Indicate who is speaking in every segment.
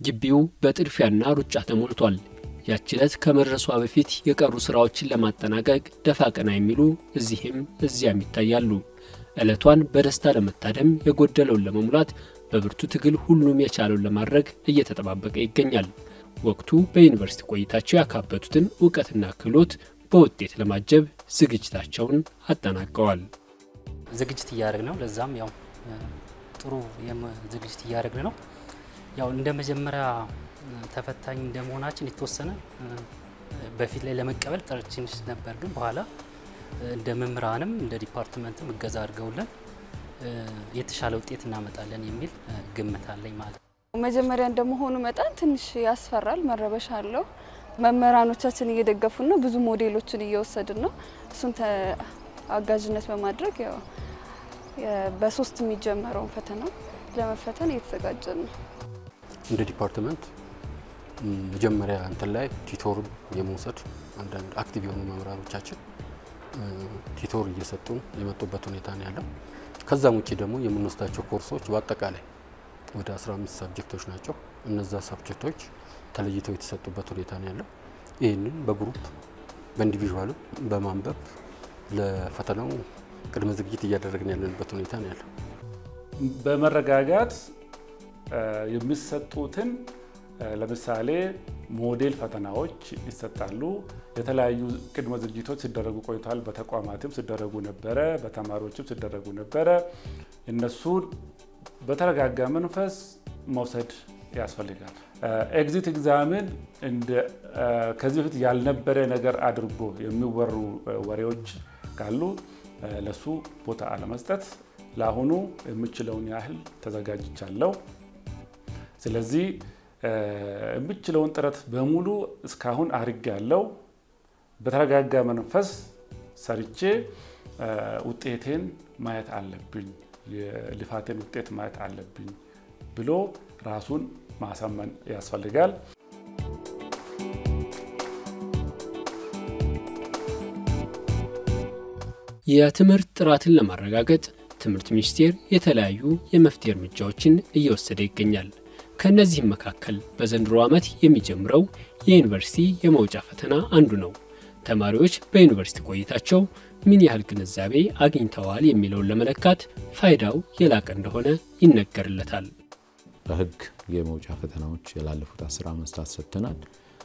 Speaker 1: ግቢው በጥድፊያና ሩጫ ተሞልቷል። ያች ዕለት ከመድረሷ በፊት የቀሩ ሥራዎችን ለማጠናቀቅ ደፋ ቀና የሚሉ እዚህም እዚያም ይታያሉ። ዕለቷን በደስታ ለመታደም የጎደለውን ለመሙላት በብርቱ ትግል ሁሉም የቻለውን ለማድረግ እየተጠባበቀ ይገኛል። ወቅቱ በዩኒቨርሲቲ ቆይታቸው ያካበቱትን እውቀትና ክህሎት በውጤት ለማጀብ ዝግጅታቸውን አጠናቀዋል።
Speaker 2: ዝግጅት እያደረግን ነው። ለዛም ያው ጥሩ ዝግጅት እያደረግን ነው። ያው እንደ መጀመሪያ ተፈታኝ እንደመሆናችን የተወሰነ በፊት ላይ ለመቀበል ጥረት ነበር፣ ግን በኋላ እንደ መምህራንም እንደ ዲፓርትመንትም እገዛ አድርገውልን የተሻለ ውጤት እናመጣለን የሚል ግምት አለኝ ማለት ነው።
Speaker 3: መጀመሪያ እንደመሆኑ መጠን ትንሽ ያስፈራል፣ መረበሽ አለው። መምህራኖቻችን እየደገፉን ነው፣ ብዙ ሞዴሎችን እየወሰድን ነው። እሱን አጋዥነት በማድረግ ያው በሶስት የሚጀመረውን ፈተና ለመፈተን እየተዘጋጀን ነው።
Speaker 4: እንደ ዲፓርትመንት መጀመሪያ እንትን ላይ ቲቶር የመውሰድ አንዳንድ አክቲቭ የሆኑ መምህራኖቻችን ቲቶር እየሰጡን የመጡበት ሁኔታ ነው ያለው። ከዛም ውጭ ደግሞ የምንወስዳቸው ኮርሶች በአጠቃላይ ወደ 15 ሳብጀክቶች ናቸው። እነዛ ሳብጀክቶች ተለይተው የተሰጡበት ሁኔታ ነው ያለው። ይህንን በግሩፕ በኢንዲቪዥዋልም በማንበብ ለፈተናው ቅድመ ዝግጅት እያደረግን ያለንበት ሁኔታ ነው ያለው።
Speaker 5: በመረጋጋት የሚሰጡትን ለምሳሌ ሞዴል ፈተናዎች ይሰጣሉ። የተለያዩ ቅድመ ዝግጅቶች ሲደረጉ ቆይተዋል። በተቋማትም ሲደረጉ ነበረ፣ በተማሪዎችም ሲደረጉ ነበረ። እነሱን በተረጋጋ መንፈስ መውሰድ ያስፈልጋል። ኤግዚት ኤግዛምን ከዚህ በፊት ያልነበረ ነገር አድርጎ የሚወሩ ወሬዎች ካሉ ለሱ ቦታ አለመስጠት፣ ለአሁኑ የምችለውን ያህል ተዘጋጅቻለሁ። ስለዚህ የምችለውን ጥረት በሙሉ እስካሁን አድርጌ ያለው በተረጋጋ መንፈስ ሰርቼ ውጤቴን ማየት አለብኝ፣ የልፋቴን ውጤት ማየት አለብኝ ብሎ ራሱን ማሳመን ያስፈልጋል።
Speaker 1: የትምህርት ጥራትን ለማረጋገጥ ትምህርት ሚኒስቴር የተለያዩ የመፍትሄ እርምጃዎችን እየወሰደ ይገኛል። ከእነዚህም መካከል በዘንድሮ ዓመት የሚጀምረው የዩኒቨርሲቲ የመውጫ ፈተና አንዱ ነው። ተማሪዎች በዩኒቨርሲቲ ቆይታቸው ምን ያህል ግንዛቤ አግኝተዋል የሚለውን ለመለካት ፋይዳው የላቀ እንደሆነ ይነገርለታል።
Speaker 6: በሕግ የመውጫ ፈተናዎች ያላለፉት አስር ዓመታት ሰጥተናል።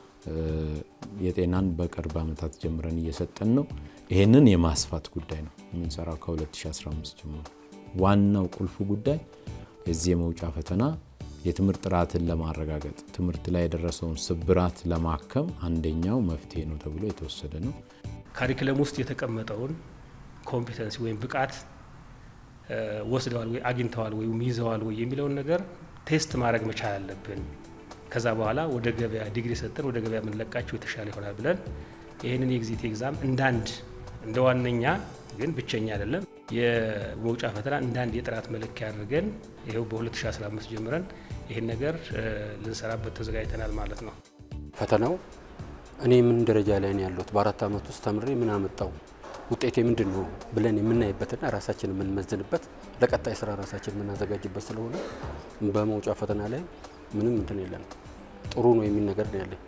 Speaker 6: የጤናን በቅርብ ዓመታት ጀምረን እየሰጠን ነው። ይህንን የማስፋት ጉዳይ ነው የምንሰራው ከ2015 ጀምሮ። ዋናው ቁልፉ ጉዳይ የዚህ የመውጫ ፈተና የትምህርት ጥራትን ለማረጋገጥ ትምህርት ላይ የደረሰውን ስብራት ለማከም አንደኛው መፍትሄ ነው ተብሎ የተወሰደ ነው።
Speaker 7: ካሪክለም ውስጥ የተቀመጠውን ኮምፒተንሲ ወይም ብቃት ወስደዋል ወይ አግኝተዋል ወይም ይዘዋል ወይ የሚለውን ነገር ቴስት ማድረግ መቻል አለብን። ከዛ በኋላ ወደ ገበያ ዲግሪ ሰጠን ወደ ገበያ የምንለቃቸው የተሻለ ይሆናል ብለን ይህንን የኤግዚት ኤግዛም እንዳንድ እንደ ዋነኛ ግን ብቸኛ አይደለም የመውጫ ፈተና እንዳንድ የጥራት መለኪያ አድርገን ይኸው በ2015 ጀምረን ይህን ነገር ልንሰራበት ተዘጋጅተናል ማለት ነው።
Speaker 4: ፈተናው እኔ ምን ደረጃ ላይ ነው ያለሁት፣ በአራት ዓመት ውስጥ ተምሬ ምን አመጣው፣ ውጤቴ ምንድን ነው ብለን የምናይበትና ራሳችን የምንመዝንበት ለቀጣይ ስራ ራሳችን የምናዘጋጅበት ስለሆነ በመውጫ ፈተና ላይ ምንም እንትን የለም ጥሩ ነው የሚል ነገር ነው ያለኝ።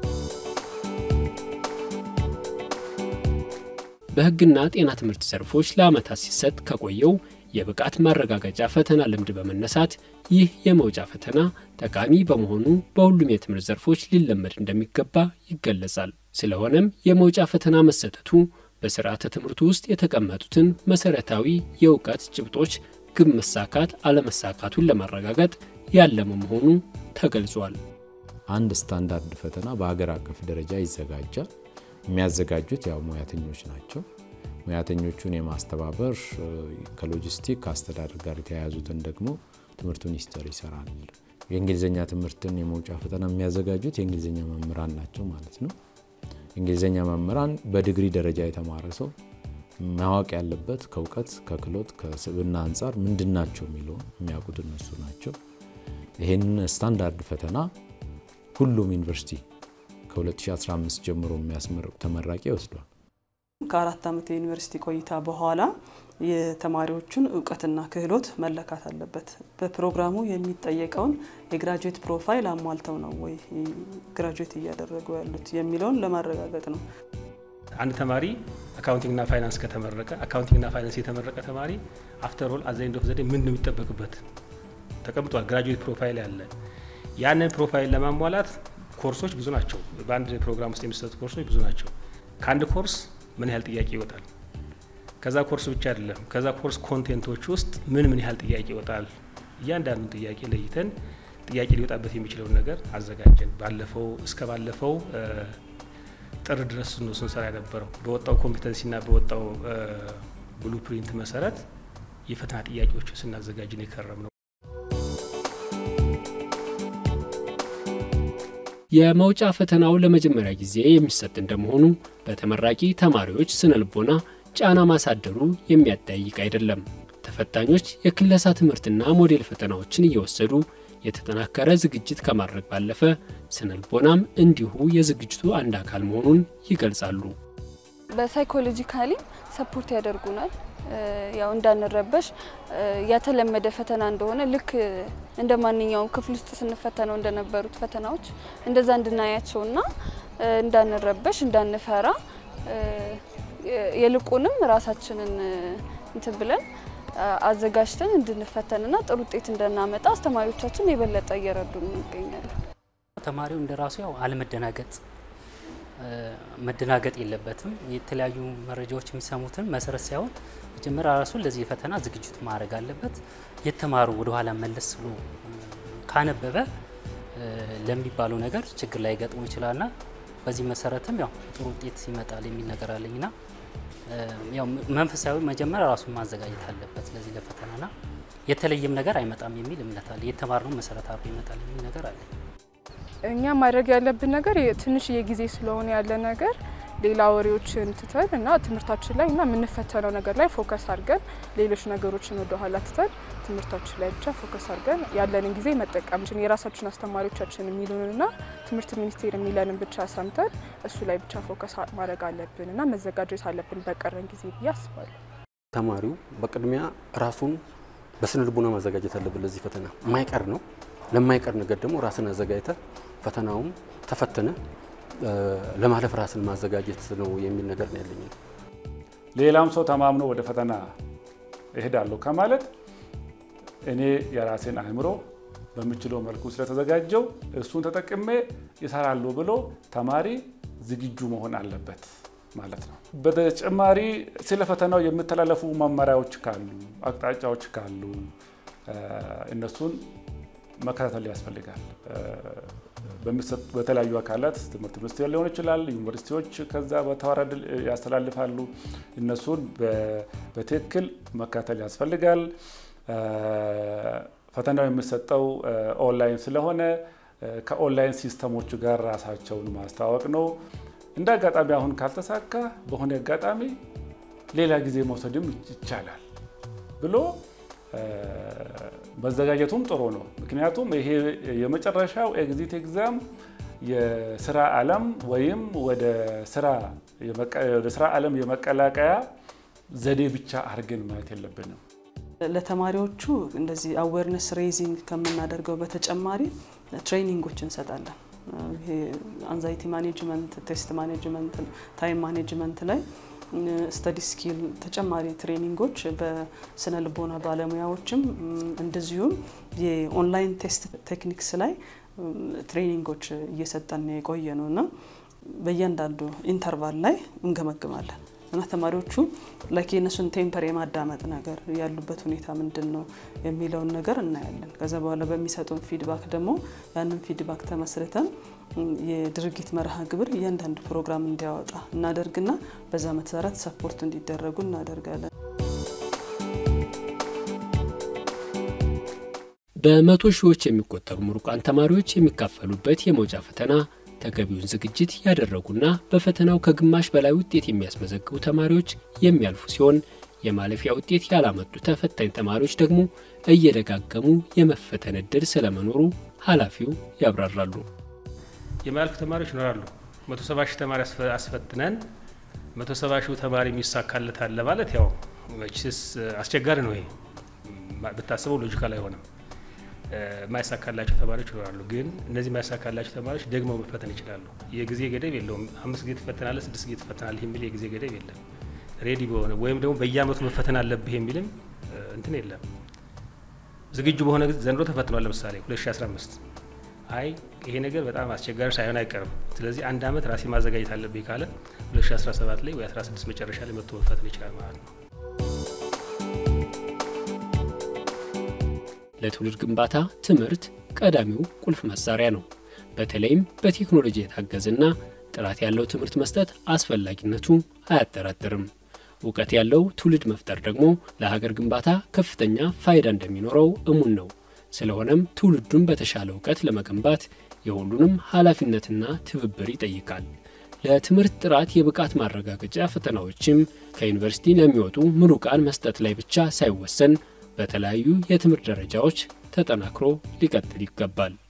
Speaker 1: በሕግና ጤና ትምህርት ዘርፎች ለዓመታት ሲሰጥ ከቆየው የብቃት ማረጋገጫ ፈተና ልምድ በመነሳት ይህ የመውጫ ፈተና ጠቃሚ በመሆኑ በሁሉም የትምህርት ዘርፎች ሊለመድ እንደሚገባ ይገለጻል። ስለሆነም የመውጫ ፈተና መሰጠቱ በስርዓተ ትምህርቱ ውስጥ የተቀመጡትን መሰረታዊ የእውቀት ጭብጦች ግብ መሳካት አለመሳካቱን ለማረጋገጥ ያለመ መሆኑ ተገልጿል።
Speaker 6: አንድ ስታንዳርድ ፈተና በሀገር አቀፍ ደረጃ ይዘጋጃል። የሚያዘጋጁት ያው ሙያተኞች ናቸው። ሙያተኞቹን የማስተባበር ከሎጂስቲክ ከአስተዳደር ጋር የተያያዙትን ደግሞ ትምህርት ሚኒስቴር ይሰራል። የእንግሊዝኛ ትምህርትን የመውጫ ፈተና የሚያዘጋጁት የእንግሊዝኛ መምህራን ናቸው ማለት ነው። የእንግሊዝኛ መምህራን በዲግሪ ደረጃ የተማረ ሰው ማወቅ ያለበት ከእውቀት ከክሎት ከስብዕና አንጻር ምንድን ናቸው የሚለውን የሚያውቁት እነሱ ናቸው። ይህን ስታንዳርድ ፈተና ሁሉም ዩኒቨርሲቲ ከ2015 ጀምሮ የሚያስመርቁ ተመራቂ ይወስዷል።
Speaker 8: ከአራት ዓመት የዩኒቨርሲቲ ቆይታ በኋላ የተማሪዎቹን እውቀትና ክህሎት መለካት አለበት። በፕሮግራሙ የሚጠየቀውን የግራጁዌት ፕሮፋይል አሟልተው ነው ወይ ግራጁዌት እያደረጉ ያሉት የሚለውን ለማረጋገጥ ነው።
Speaker 7: አንድ ተማሪ አካውንቲንግና ፋይናንስ ከተመረቀ አካውንቲንግና ፋይናንስ የተመረቀ ተማሪ አፍተር ኦል አዘ ኤንድ ኦፍ ዘዴ ምን ነው የሚጠበቅበት ተቀምጧል። ግራጁዌት ፕሮፋይል ያለ ያንን ፕሮፋይል ለማሟላት ኮርሶች ብዙ ናቸው። በአንድ ፕሮግራም ውስጥ የሚሰጡ ኮርሶች ብዙ ናቸው። ከአንድ ኮርስ ምን ያህል ጥያቄ ይወጣል? ከዛ ኮርስ ብቻ አይደለም፣ ከዛ ኮርስ ኮንቴንቶች ውስጥ ምን ምን ያህል ጥያቄ ይወጣል? እያንዳንዱን ጥያቄ ለይተን ጥያቄ ሊወጣበት የሚችለውን ነገር አዘጋጀን። ባለፈው እስከ ባለፈው ጥር ድረስ ነው ስንሰራ የነበረው። በወጣው ኮምፒተንሲና በወጣው ብሉ ፕሪንት መሰረት የፈተና ጥያቄዎችን ስናዘጋጅ ነው የከረም ነው።
Speaker 1: የመውጫ ፈተናው ለመጀመሪያ ጊዜ የሚሰጥ እንደመሆኑ በተመራቂ ተማሪዎች ስነ ልቦና ጫና ማሳደሩ የሚያጠያይቅ አይደለም። ተፈታኞች የክለሳ ትምህርትና ሞዴል ፈተናዎችን እየወሰዱ የተጠናከረ ዝግጅት ከማድረግ ባለፈ ስነ ልቦናም እንዲሁ የዝግጅቱ አንድ አካል መሆኑን ይገልጻሉ።
Speaker 3: በሳይኮሎጂካሊ ሰፖርት ያደርጉናል። ያው እንዳንረበሽ ያተለመደ ፈተና እንደሆነ ልክ እንደ ማንኛውም ክፍል ውስጥ ስንፈተነው እንደነበሩት ፈተናዎች እንደዛ እንድናያቸውና እንዳንረበሽ እንዳንፈራ የልቁንም ራሳችንን እንትን ብለን አዘጋጅተን እንድንፈተንና ጥሩ ውጤት እንድናመጣ አስተማሪዎቻችን የበለጠ እየረዱን ይገኛሉ።
Speaker 2: ተማሪው እንደ ራሱ ያው አለመደናገጥ መደናገጥ የለበትም። የተለያዩ መረጃዎች የሚሰሙትን መሰረት ሳይሆን መጀመሪያ ራሱ ለዚህ ፈተና ዝግጅቱ ማድረግ አለበት። የተማሩ ወደኋላ መለስ ብሎ ካነበበ ለሚባለው ነገር ችግር ላይ ገጥሞ ይችላልና በዚህ መሰረትም ያው ጥሩ ውጤት ይመጣል የሚል ነገር አለኝና ያው መንፈሳዊ መጀመሪያ ራሱን ማዘጋጀት አለበት ለዚህ ለፈተናና የተለየም ነገር አይመጣም የሚል እምነት አለ። የተማርነው መሰረት አድርጎ ይመጣል የሚል ነገር አለ።
Speaker 9: እኛ ማድረግ ያለብን ነገር ትንሽዬ ጊዜ ስለሆነ ያለ ነገር ሌላ ወሬዎችን ትተን እና ትምህርታችን ላይ እና የምንፈተነው ነገር ላይ ፎከስ አድርገን ሌሎች ነገሮችን ወደ ኋላ ትተን ትምህርታችን ላይ ብቻ ፎከስ አድርገን ያለንን ጊዜ መጠቀም ችን የራሳችን አስተማሪዎቻችን የሚሉንና ትምህርት ሚኒስቴር የሚለንን ብቻ ሰምተን እሱ ላይ ብቻ ፎከስ ማድረግ አለብን እና መዘጋጀት አለብን በቀረን ጊዜ ብዬ አስባለሁ።
Speaker 4: ተማሪው በቅድሚያ ራሱን በስነ ልቡና ማዘጋጀት አለብን። ለዚህ ፈተና የማይቀር ነው። ለማይቀር ነገር ደግሞ ራስን አዘጋጅተ ፈተናውም ተፈትነ ለማለፍ ራስን ማዘጋጀት ነው የሚል ነገር ነው ያለኝ።
Speaker 5: ሌላም ሰው ተማምኖ ወደ ፈተና እሄዳለሁ ከማለት እኔ የራሴን አእምሮ በምችለው መልኩ ስለተዘጋጀው እሱን ተጠቅሜ ይሰራሉ ብሎ ተማሪ ዝግጁ መሆን አለበት ማለት ነው። በተጨማሪ ስለ ፈተናው የሚተላለፉ መመሪያዎች ካሉ፣ አቅጣጫዎች ካሉ እነሱን መከታተል ያስፈልጋል። በተለያዩ አካላት ትምህርት ሚኒስቴር ሊሆን ይችላል፣ ዩኒቨርሲቲዎች ከዛ በተዋረድ ያስተላልፋሉ። እነሱን በትክክል መከታተል ያስፈልጋል። ፈተናው የሚሰጠው ኦንላይን ስለሆነ ከኦንላይን ሲስተሞቹ ጋር ራሳቸውን ማስተዋወቅ ነው። እንደ አጋጣሚ አሁን ካልተሳካ በሆነ አጋጣሚ ሌላ ጊዜ መውሰድም ይቻላል ብሎ መዘጋጀቱም ጥሩ ነው። ምክንያቱም ይሄ የመጨረሻው ኤግዚት ኤግዛም የስራ ዓለም ወይም ወደ ስራ ዓለም የመቀላቀያ ዘዴ ብቻ አድርገን ማየት የለብንም።
Speaker 8: ለተማሪዎቹ እንደዚህ አዌርነስ ሬይዚንግ ከምናደርገው በተጨማሪ ትሬኒንጎች እንሰጣለን። ይሄ አንዛይቲ ማኔጅመንት፣ ቴስት ማኔጅመንት፣ ታይም ማኔጅመንት ላይ ስተዲ ስኪል ተጨማሪ ትሬኒንጎች በስነ ልቦና ባለሙያዎችም እንደዚሁም የኦንላይን ቴስት ቴክኒክስ ላይ ትሬኒንጎች እየሰጠን የቆየ ነው እና በእያንዳንዱ ኢንተርቫል ላይ እንገመግማለን እና ተማሪዎቹ ላይክ የእነሱን ቴምፐር የማዳመጥ ነገር ያሉበት ሁኔታ ምንድን ነው የሚለውን ነገር እናያለን። ከዛ በኋላ በሚሰጡን ፊድባክ ደግሞ ያንን ፊድባክ ተመስርተን የድርጊት መርሃ ግብር እያንዳንዱ ፕሮግራም እንዲያወጣ እናደርግና በዛ መሰረት ሰፖርት እንዲደረጉ እናደርጋለን።
Speaker 1: በመቶ ሺዎች የሚቆጠሩ ምሩቃን ተማሪዎች የሚካፈሉበት የመውጫ ፈተና ተገቢውን ዝግጅት ያደረጉና በፈተናው ከግማሽ በላይ ውጤት የሚያስመዘግቡ ተማሪዎች የሚያልፉ ሲሆን የማለፊያ ውጤት ያላመጡ ተፈታኝ ተማሪዎች ደግሞ እየደጋገሙ የመፈተን እድል ስለመኖሩ ኃላፊው ያብራራሉ።
Speaker 7: የማያልፉ ተማሪዎች ይኖራሉ። መቶ ሰባ ሺህ ተማሪ አስፈትነን መቶ ሰባ ሺው ተማሪ የሚሳካለታል ለማለት ያው መቼስ አስቸጋሪ ነው። ይሄ ብታስበው ሎጂካል አይሆንም። የማይሳካላቸው ተማሪዎች ይኖራሉ። ግን እነዚህ የማይሳካላቸው ተማሪዎች ደግመው መፈተን ይችላሉ። የጊዜ ገደብ የለውም። አምስት ጊዜ ትፈተናለህ፣ ስድስት ጊዜ ትፈተናለህ የሚል የጊዜ ገደብ የለም። ሬዲ በሆነ ወይም ደግሞ በየአመቱ መፈተን አለብህ የሚልም እንትን የለም። ዝግጁ በሆነ ዘንድሮ ተፈትኗል። ለምሳሌ 2015 አይ ይሄ ነገር በጣም አስቸጋሪ ሳይሆን አይቀርም፣ ስለዚህ አንድ አመት ራሴ ማዘጋጀት አለብኝ ካለ 2017 ላይ ወይ 16 መጨረሻ ላይ መጥቶ መፈተን ይችላል ማለት ነው።
Speaker 1: ለትውልድ ግንባታ ትምህርት ቀዳሚው ቁልፍ መሳሪያ ነው። በተለይም በቴክኖሎጂ የታገዘና ጥራት ያለው ትምህርት መስጠት አስፈላጊነቱ አያጠራጥርም። እውቀት ያለው ትውልድ መፍጠር ደግሞ ለሀገር ግንባታ ከፍተኛ ፋይዳ እንደሚኖረው እሙን ነው። ስለሆነም ትውልዱን በተሻለ እውቀት ለመገንባት የሁሉንም ኃላፊነትና ትብብር ይጠይቃል። ለትምህርት ጥራት የብቃት ማረጋገጫ ፈተናዎችም ከዩኒቨርሲቲ ለሚወጡ ምሩቃን መስጠት ላይ ብቻ ሳይወሰን በተለያዩ የትምህርት ደረጃዎች ተጠናክሮ ሊቀጥል ይገባል።